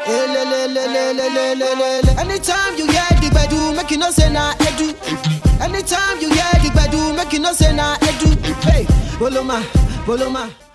Eh, le, le, le, le, le, le, le, le, le. Anytime you hear the bedu, make you know say na edu. Anytime you hear the bedu, make you know say na edu. Hey, boloma, boloma.